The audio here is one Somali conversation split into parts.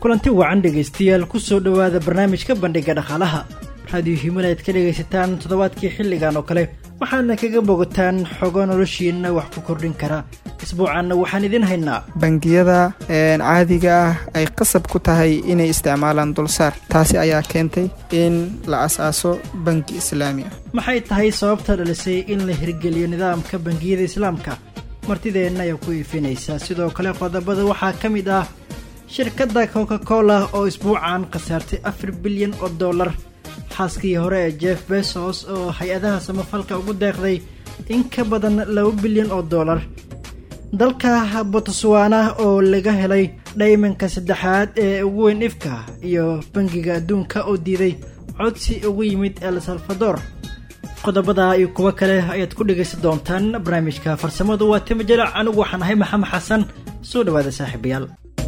kulanti wacan dhegaystayaal ku soo dhowaada barnaamijka bandhiga dhaqaalaha raadiyo himil aad ka dhegaysataan toddobaadkii xilligan oo kale waxaadna kaga bogataan xogo noloshiina wax ku kordhin kara isbuucanna waxaan idin haynaa bangiyada caadiga ah ay qasab ku tahay inay isticmaalaan dulsaar taasi ayaa keentay in la as-aaso bangi islaami ah maxay tahay sababta dhalisay in la hirgeliyo nidaamka bangiyada islaamka martideenna ayaa ku iifinaysa sidoo kale qodobada waxaa ka mid ah shirkadda coca cola oo isbuucan khasaartay afar bilyan oo dollar xaaskii hore ee jeff besos oo hay-adaha samafalka ugu deeqday in ka badan laba bilyan oo dollar dalka botswana oo laga helay dhaymanka saddexaad ee ugu weyn ifka iyo bangiga adduunka oo diiday codsi ugu yimid el salvador qodobada iyo kuwo kale ayaad ku dhegaysan doontaan barnaamijka farsamadu waa tima jalac anigu waxaan ahay maxamed xasan soo dhawaada saaxiibayaal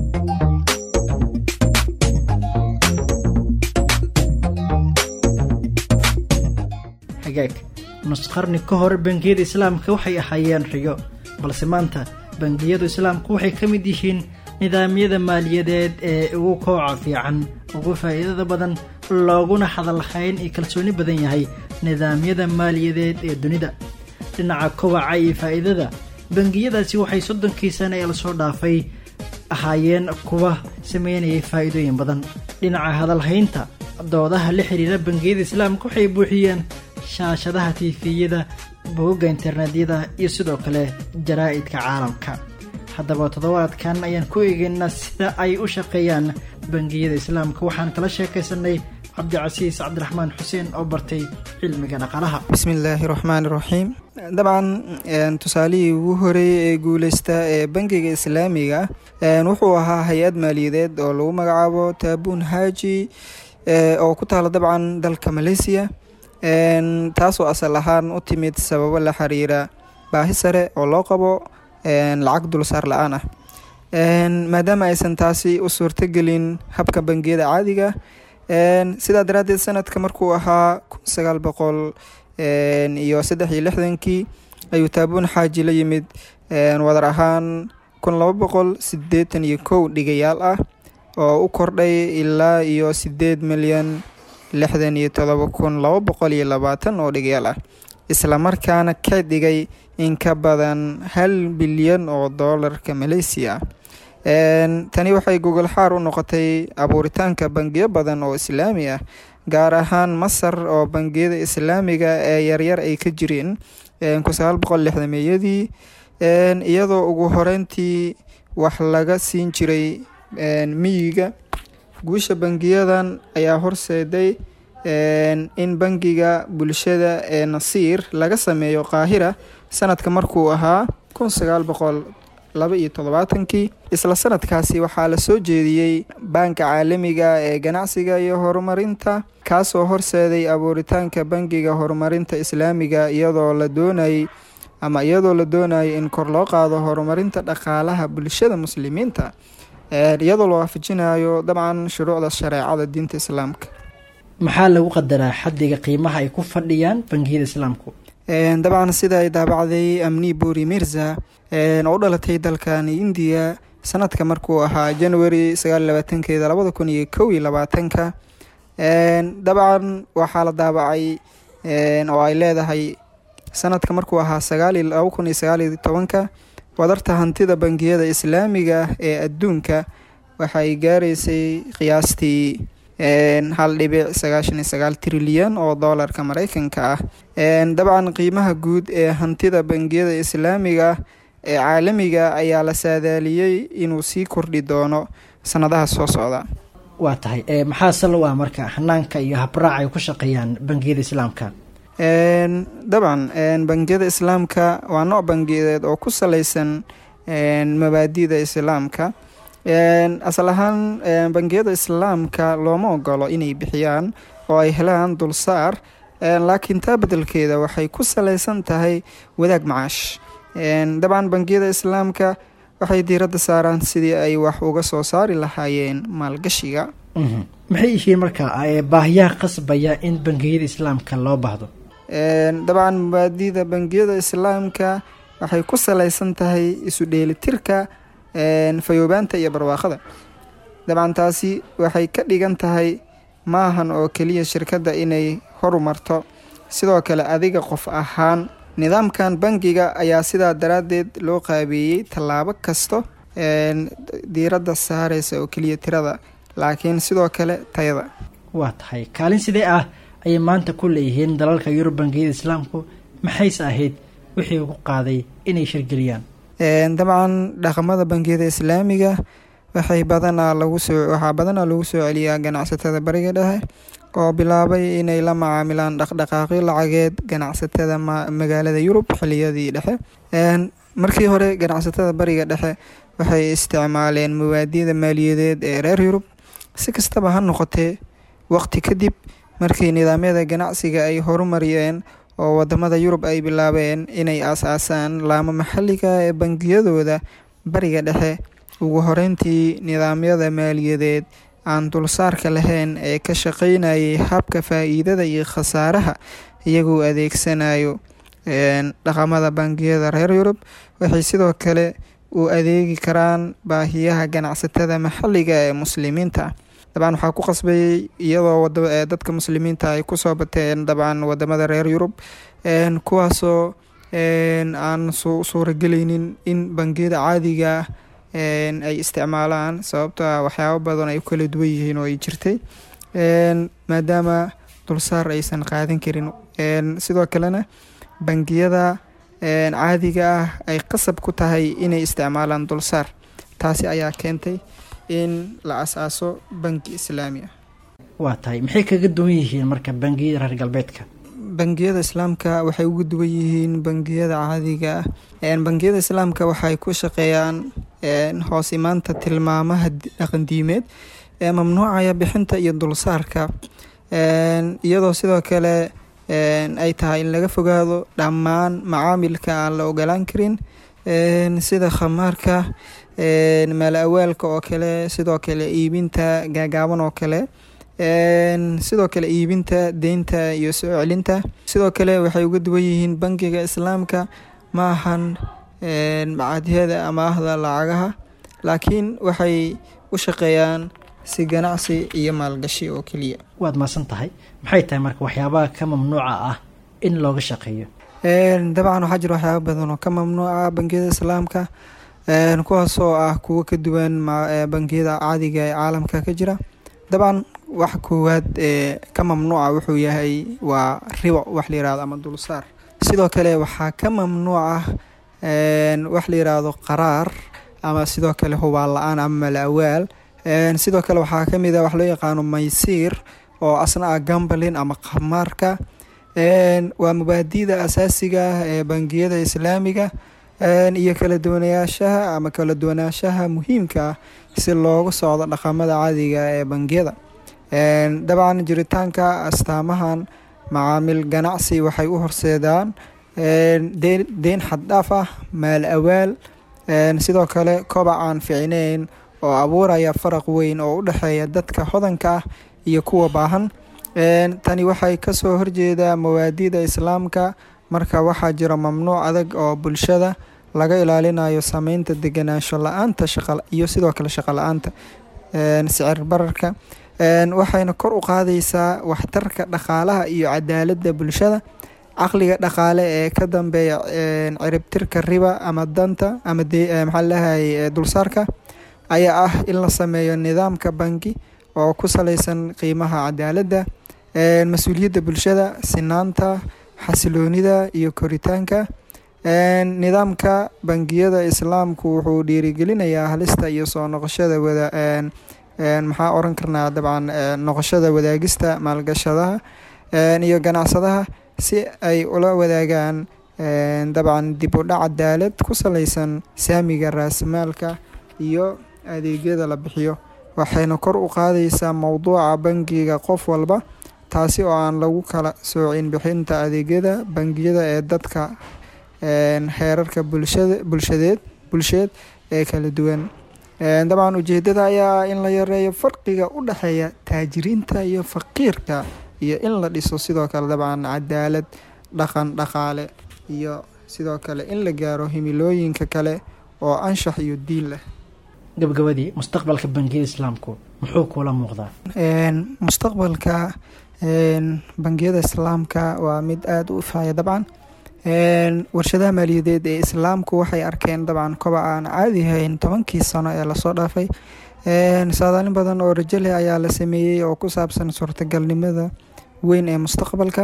hagaag nusqarni ka hor bangiyada islaamka waxay ahaayeen riyo balse maanta bangiyadu islaamku waxay ka mid yihiin nidaamyada maaliyadeed ee ugu kooca fiican ugu faa'iidada badan looguna hadalhayn iyo kalsooni badan yahay nidaamyada maaliyadeed ee dunida dhinaca kobaca iyo faa'iidada bangiyadaasi waxay soddonkii sane ee lasoo dhaafay ahaayeen kuwa sameynayay faa'iidooyin badan dhinaca hadalhaynta doodaha la xiriira bangiyada islaamka waxay buuxiyeen shaashadaha tiifiyada bogogga internetyada iyo sidoo kale jaraa'idka caalamka haddaba toddobaadkan ayaan ku eegaynaa sida ay u shaqeeyaan bangiyada islaamka waxaan kala sheekaysanay cabdicasiis cabdiraxmaan xuseen oo bartay cilmiga dhaqaalaha bismillaahi raxmaani raxiim dabcan tusaalihii ugu horeeyey ee guuleysta ee bangiga islaamiga wuxuu ahaa hay-ad maaliyadeed oo lagu magacaabo taabuun haaji oo ku taala dabcan dalka maleysiya taasoo asal ahaan u timid sababo la xiriira baahi sare oo loo qabo lacag dulsaar la-aan ah maadaama aysan taasi u suurtogelin habka bangiyada caadiga sidaa daraaddeed sanadka markuu ahaa kun sagaal boqol iyo saddex iyo lixdankii ayuu taabuun xaaji la yimid wadar ahaan kun laba boqol sideetan iyo kow dhigayaal ah oo u kordhay ilaa iyo sideed milyan lixdan iyo todoba kun laba boqol iyo labaatan oo dhigayaal ah islamarkaana ka dhigay in ka badan hal bilyan oo doolarka maleysiya tani waxay gogol xaar u noqotay abuuritaanka bangiyo badan oo islaami ah gaar ahaan masar oo bangiyada islaamiga ee yaryar ay ka jireen kun sagaal boqol lixdameeyadii iyadoo ugu horeyntii wax laga siin jiray miyiga guusha bangiyadan ayaa horseeday in bangiga bulshada ee nasiir laga sameeyo qaahira sanadka markuu ahaa kun sagaal boqol laba iyo toddobaatankii isla sanadkaasi waxaa la soo jeediyey baanka caalamiga ee ganacsiga iyo horumarinta kaasoo horseeday abuuritaanka bangiga horumarinta islaamiga iyadoo la doonayay ama iyadoo la doonayay in kor loo qaado horumarinta dhaqaalaha bulshada muslimiinta iyadoo la waafajinayo dabcan shuruucda shareecada diinta islaamka maxaa lagu qadaraa xaddiga qiimaha ay ku fadhiyaan bangiyada islaamku dabcan sida ay daabacday amni buri mirza oo u dhalatay dalkani indiya sanadka markuu ahaa january sagaal labaatankeeda labada kun iyo kow iyo labaatanka dabcan waxaa la daabacay oo ay leedahay sanadka markuu ahaa sagaali laba kun iyo sagaal iyo tobanka wadarta hantida bangiyada islaamiga ee adduunka waxay gaareysay qiyaastii hal dhibic sagaashan iyo sagaal trilyan oo doolarka mareykanka ah dabcan qiimaha guud ee hantida bangiyada islaamiga ee caalamiga ayaa la saadaaliyey inuu sii kordhi doono sanadaha soo socda waa tahay maxaa sal u ah marka hanaanka iyo habraac ay ku shaqeeyaan bangiyada islaamka dabcan bangiyada islaamka waa nooc bangiyadeed oo ku saleysan mabaadida islaamka asal ahaan bangiyada islaamka looma ogolo inay bixiyaan oo ay helaan dulsaar laakiin taa bedelkeeda waxay ku saleysan tahay wadaag macaash dabcan bangiyada islaamka waxay diiradda saaraan sidii ay wax uga soo saari lahaayeen maalgashiga maxay yihiin marka baahiyaha qasbaya in bangiyada islaamka loo baahdo dabcan mabaadida bangiyada islaamka waxay ku saleysan tahay isu dheelitirka fayoobaanta iyo barwaaqada dabcan taasi waxay ka dhigan tahay maahan oo keliya shirkadda inay horumarto sidoo kale adiga qof ahaan nidaamkan bangiga ayaa sidaa daraaddeed loo qaabeeyey tallaabo kasto diiradda saareysa oo keliya tirada laakiin sidoo kale tayada waa tahay kaalin sidee ah ayay maanta ku leeyihiin dalalka yurub bangiyada islaamku maxayse ahayd wixii ku qaaday inay shirgeliyaan dabcan dhaqamada bangiyada islaamiga waxay badanaa lagu soo waxaa badanaa lagu soo celiyaa ganacsatada bariga dhexe oo bilaabay inay la macaamilaan dhaqdhaqaaqyo lacageed ganacsatada magaalada yurub xiliyadii dhexe markii hore ganacsatada bariga dhexe waxay isticmaaleen mawaadida maaliyadeed ee reer yurub si kastaba ha noqotee waqti kadib markii nidaamyada ganacsiga ay horumariyeen oo wadamada yurub ay bilaabeen inay aas-aasaan laamo maxalliga ee bangiyadooda bariga dhexe ugu horeyntii nidaamyada maaliyadeed aan dulsaarka lahayn ee ka shaqeynayay habka faa-iidada iyo khasaaraha iyagoo adeegsanayo dhaqamada bangiyada reer yurub waxay sidoo kale u adeegi karaan baahiyaha ganacsatada maxalliga ee muslimiinta dabcan waxaa ku qasbayay iyadoo dadka muslimiinta ay kusoo bateen dabcan wadamada reer yurub kuwaasoo aan suuragelaynin in bangiyada caadiga ay isticmaalaan sababto a waxyaabo badan ay u kala duwan yihiin oo ay jirtay maadaama dulsaar aysan qaadan karin sidoo kalena bangiyada caadiga ah ay qasab ku tahay inay isticmaalaan dulsaar taasi ayaa keentay in la as-aaso bangi islaami ah waa tahay maxay kaga duwan yihiin marka bangiyada reer galbeedka bangiyada islaamka waxay ugu duwan yihiin bangiyada caadiga ah bangiyada islaamka waxay ku shaqeeyaan hoos imaanta tilmaamaha dhaqandiimeed ee mamnuucaya bixinta iyo dulsaarka iyadoo sidoo kale ay tahay in laga fogaado dhammaan macaamilka aan la ogolaan karin sida khamaarka maal awaalka oo kale sidoo kale iibinta gaagaaban oo kale sidoo kale iibinta deynta iyo soo celinta sidoo kale waxay uga duwan yihiin bangiga islaamka ma ahan macadyada amaahda lacagaha laakiin waxay u shaqeeyaan si ganacsi iyo maalgashi oo keliya waad maasan tahay maxay tahay marka waxyaabaha ka mamnuuca ah in looga shaqeeyo dabcan waxaa jira waxyaaba badan oo ka mamnuuca bangiyada islaamka kuwaas oo ah kuwo ka duwan bangiyada caadiga ee caalamka ka jira dabcan wax koowaad ee ka mamnuuca wuxuu yahay waa ribo wax la yirahdo ama dulsaar sidoo kale waxaa ka mamnuuca wax la yiraahdo qaraar ama sidoo kale hubaal la-aan ama malawaal sidoo kale waxaa kamid a wax loo yaqaano maysiir oo asna ah gambalin ama khamaarka waa mubaadida asaasiga ah ee bangiyada islaamiga iyo kala duwanayaashaha ama kala duwanaanshaha muhiimka ah si loogu socdo dhaqamada caadiga ee bangiyada dabcan jiritaanka astaamahan macaamil ganacsi waxay u horseedaan deyn xaddhaaf ah maal awaal sidoo kale kobac aan ficneyn oo abuuraya faraq weyn oo u dhexeeya dadka hodanka ah iyo kuwa baahan tani waxay kasoo horjeedaa mawaadida islaamka marka waxaa jira mamnuuc adag oo bulshada laga ilaalinayo sameynta deganaansho la-aanta iyo sidoo kale shaqo la-aanta sicir bararka waxayna kor u qaadaysaa waxtarka dhaqaalaha iyo cadaaladda bulshada caqliga dhaqaale ee ka dambeeya ciribtirka riba ama danta ama maxaa lahay dulsaarka ayaa ah in la sameeyo nidaamka bangi oo ku saleysan qiimaha cadaaladda mas-uuliyadda bulshada sinaanta xasiloonida iyo koritaanka nidaamka bangiyada islaamku wuxuu dhiirigelinayaa halista iyo soo noqoshada wada maxaa oran karnaa dabcan noqoshada wadaagista maalgashadaha iyo ganacsadaha si ay ula wadaagaan dabcan dib u dhac cadaalad ku saleysan saamiga raasimaalka iyo adeegyada la bixiyo waxayna kor u qaadaysaa mowduuca bangiga qof walba taasi oo aan lagu kala soocin bixinta adeegyada bangiyada ee dadka heerarka bulshada bulshadeed bulsheed ee kala duwan dabcan ujeedada ayaa in la yareeyo farqiga u dhexeeya taajiriinta iyo faqiirka iyo in la dhiso sidoo kale dabcan cadaalad dhaqan dhaqaale iyo sidoo kale in la gaaro himilooyinka kale oo anshax iyo diin leh gabagabadii mustaqbalka bangiyada islaamku muxuu kula muuqdaa mustaqbalka bangiyada islaamka waa mid aada u ifaya dabcan warshadaha maaliyadeed ee islaamku waxay arkeen dabcan kobac aan caadi ahayn tobankii sano ee lasoo dhaafay saadaalin badan oo rajo leh ayaa la sameeyey oo ku saabsan suurtagalnimada weyn ee mustaqbalka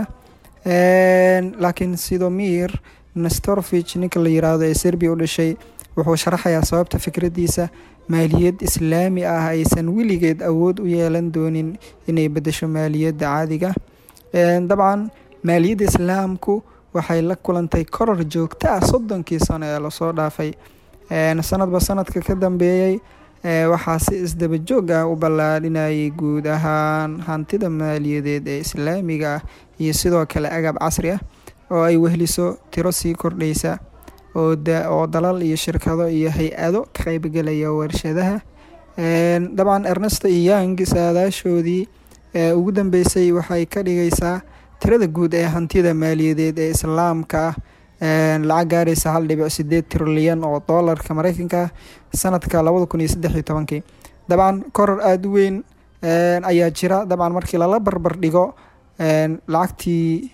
laakiin sidomir nestorvich ninka la yiraahdo ee serbiya u dhashay wuxuu sharaxayaa sababta fikradiisa maaliyad islaami ah aysan weligeed awood u yeelan doonin inay bedesho maaliyadda caadiga dabcan maaliyadda islaamku waxay la kulantay koror joogto ah soddonkii sano ee lasoo dhaafay sanadba sanadka ka dambeeyey waxaa si isdaba joog ah u ballaadhinayay guud ahaan hantida maaliyadeed ee islaamiga ah iyo sidoo kale agab casri ah oo ay wehliso tiro sii kordhaysa oo dalal iyo shirkado iyo hay-ado ka qeybgelaya warshadaha dabcan ernesto iyo yang saadaashoodii ugu dambeysay waxay ka dhigaysaa tirada guud ee hantida maaliyadeed ee islaamka ah lacag gaaraysa hal dhibic sideed trilyan oo doolarka mareykanka sanadka labada kun iyo saddex iyo tobankii dabcan koror aada u weyn ayaa jira dabcan markii lala barbar dhigo lacagtii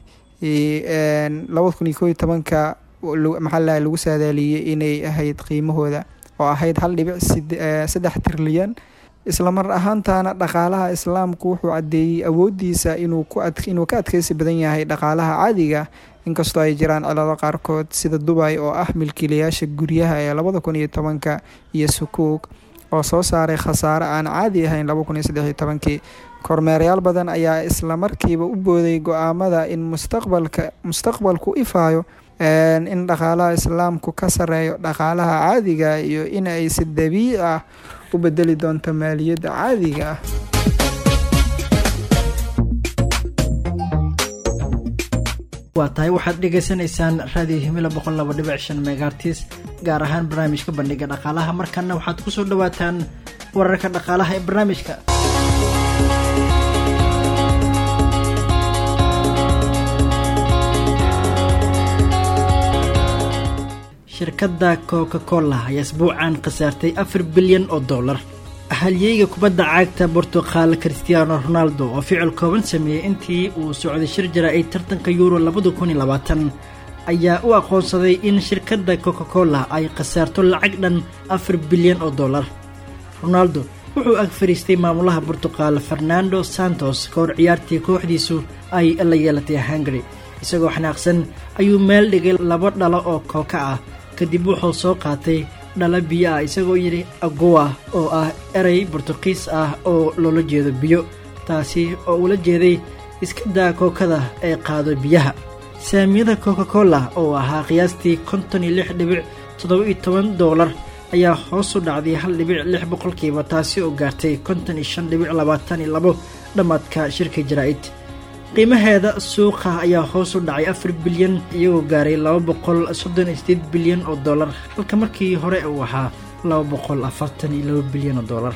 labada kun iyo koo iyo tobanka maxaalaha lagu saadaaliyey inay ahayd qiimahooda oo ahayd hal dhibic saddex trilyan islamar ahaantana dhaqaalaha islaamku wuxuu caddeeyey awoodiisa inuu inuu ka adkeysi badan yahay dhaqaalaha caadiga inkastoo ay jiraan cilado qaarkood sida dubay oo ah milkiilayaasha guryaha ee labada kun iyo tobanka iyo sukuug oo soo saaray khasaare aan caadi ahayn laba kun iyo saddex iyo tobankii kormeerayaal badan ayaa islamarkiiba u booday go-aamada in mustaqbalka mustaqbalku ifaayo in dhaqaalaha islaamku ka sareeyo dhaqaalaha caadiga iyo in ay si dabiici ah u bedeli doonto maaliyadda caadiga ah waa tahay waxaad dhegaysanaysaan raadiyo himila boqol laba dhibic shan megaartis gaar ahaan barnaamijka bandhiga dhaqaalaha markana waxaad ku soo dhawaataan wararka dhaqaalaha ee barnaamijka shirkadda coca cola ayaa isbuucan khasaartay afar bilyan oo dollar halyeyga kubadda cagta bortuqal christiano ronaldo oo ficil kooban sameeyey intii uu socday shir jaraa'id tartanka yuuro labada kun iyo labaatan ayaa u aqoonsaday in shirkadda coca cola ay khasaarto lacag dhan afar bilyan oo dollar ronaldo wuxuu ag fariistay maamulaha bortuqal fernando santos ka hor ciyaartii kooxdiisu ay la yeelatay hungari isagoo xanaaqsan ayuu meel dhigay laba dhalo oo kooka ah kadib wuxuu soo qaatay dhala biyo ah isagoo yidhi agowa oo ah erey bortuqiis ah oo loola jeedo biyo taasi oo ula jeeday iska daa kookada ee qaado biyaha saamiyada coca cola oo ahaa qiyaastii konton iyo lix dhibic toddoba iyo toban doolar ayaa hoos u dhacday hal dhibic lix boqolkiiba taasi oo gaartay konton iyo shan dhibic labaatan iyo labo dhammaadka shirka jaraa'id qiimaheeda suuqa ayaa hoos u dhacay afar bilyan iyagoo gaaray laba boqol soddon iyo sideed bilyan oo dollar halka markii hore uu ahaa laba boqol afartan iyo laba bilyan oo dollar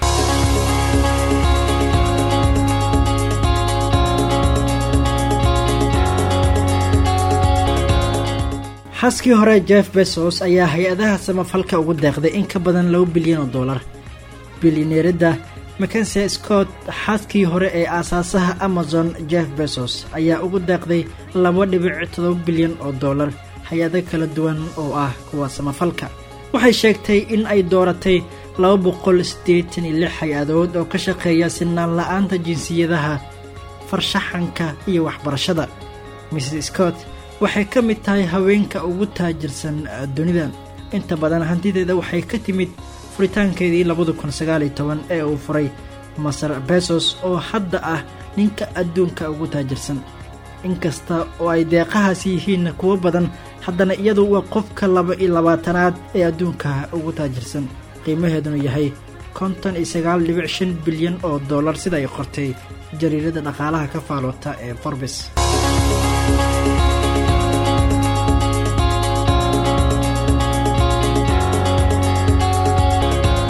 xaskii hore jeff besos ayaa hay-adaha samafalka ugu deeqday in ka badan laba bilyan oo dollar bilyaneeradda makense scott xaaskii hore ee aasaasaha amazon jeff besos ayaa ugu deeqday laba dhibic todoba bilyan oo dollar hay-ado kala duwan oo ah kuwa samafalka waxay sheegtay in ay dooratay laba boqol siddeetan iyo lix hay-adood oo ka shaqeeya sinaan la-aanta jinsiyadaha farshaxanka iyo waxbarashada mrs scott waxay ka mid tahay haweenka ugu taajirsan dunida inta badan hantideeda waxay ka timid furitaankeedii labada kun sagaaliyo toban ee uu furay masar besos oo hadda ah ninka adduunka ugu taajirsan inkasta oo ay deeqahaasi yihiin kuwo badan haddana iyadu waa qofka laba iyo labaatanaad ee adduunka ugu taajirsan qiimaheeduna yahay konton iyo sagaal dhibic shan bilyan oo dollar sida ay qortay jariirada dhaqaalaha ka faaloota ee forbes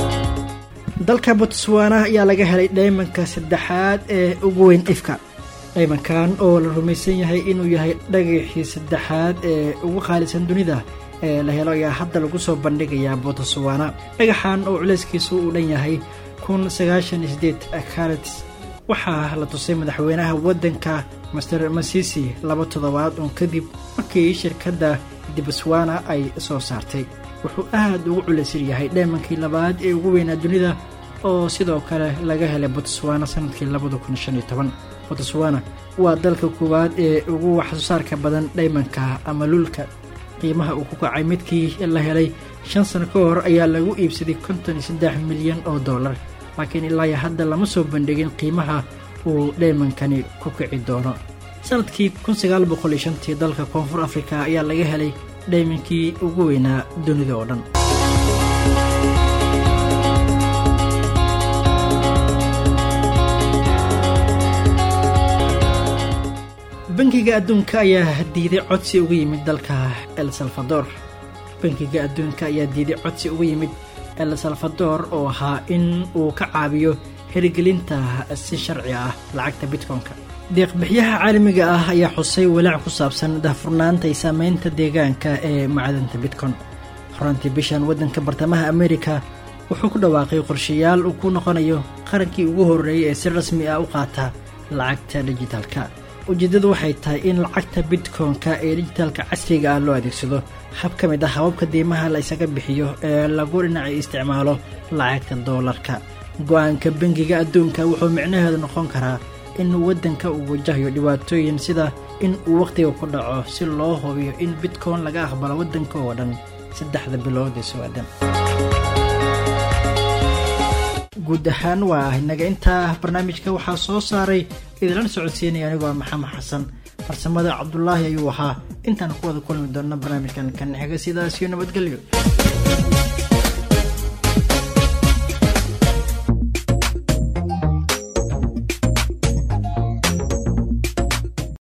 dalka botswana ayaa laga helay dhaymanka saddexaad ee ugu weyn ifka dhaymankan oo la rumaysan yahay inuu yahay dhagaxii saddexaad ee ugu qaalisan dunida ee la helo ayaa hadda lagu soo bandhigayaa botswana dhagaxan oo culeyskiisu uu dhan yahay kun sagaashan iyo sideed carats waxaa la tusay madaxweynaha waddanka master masisi laba toddobaad uun kadib markii shirkadda dibswana ay soo saartay wuxuu aad ugu culaysan yahay dheemankii labaad ee ugu weynaa dunida oo sidoo kale laga helay botswana sanadkii labada kun shan iyo toban botswana waa dalka koowaad ee ugu waxsoosaarka badan dhaymanka ama lulka qiimaha uu ku kacay midkii la helay shan sano ka hor ayaa lagu iibsaday konton iyo saddex milyan oo dollar laakiin ilaa hadda lama soo bandhigin qiimaha uu dhaymankani ku kici doono sanadkii kun sagaal boqol iyo shantii dalka koonfur afrika ayaa laga helay dhaymankii ugu weynaa dunida oo dhan bankiga adduunka ayaa diiday codsi uga yimid dalka el salvador bankiga adduunka ayaa diiday codsi uga yimid el salvador oo ahaa in uu ka caabiyo hirgelinta si sharci ah lacagta bitcoin-ka deeqbixiyaha caalamiga ah ayaa xusay walaac ku saabsan daahfurnaanta iyo saameynta deegaanka ee macdanta bitcoin horantii bishan waddanka bartamaha amerika wuxuu ku dhawaaqay qorshayaal uu ku noqonayo qarankii ugu horreeyay ee si rasmi ah u qaata lacagta dijitaalka ujeeddadu waxay tahay in lacagta bitcoin-ka ee dijitaalka casriga ah loo adeegsado hab ka mid ah hababka diimaha la ysaga bixiyo ee lagu dhinacay isticmaalo lacagta doolarka go-aanka bangiga adduunka wuxuu micnaheedu noqon karaa in waddanka uu wajahayo dhibaatooyin sida in uu wakhtiga ku dhaco si loo hubiyo in bitcoin laga aqbalo waddanka oo dhan saddexda bilood ee soo-aadan guud ahaan waa inaga intaa barnaamijka waxaa soo saaray idinlana socodsiinaya anigoo maxamed xasan farsamada cabdulaahi ayuu ahaa intaan ku wada kulmi doonna barnaamijkan kan xiga sidaasiyo nabadgelyo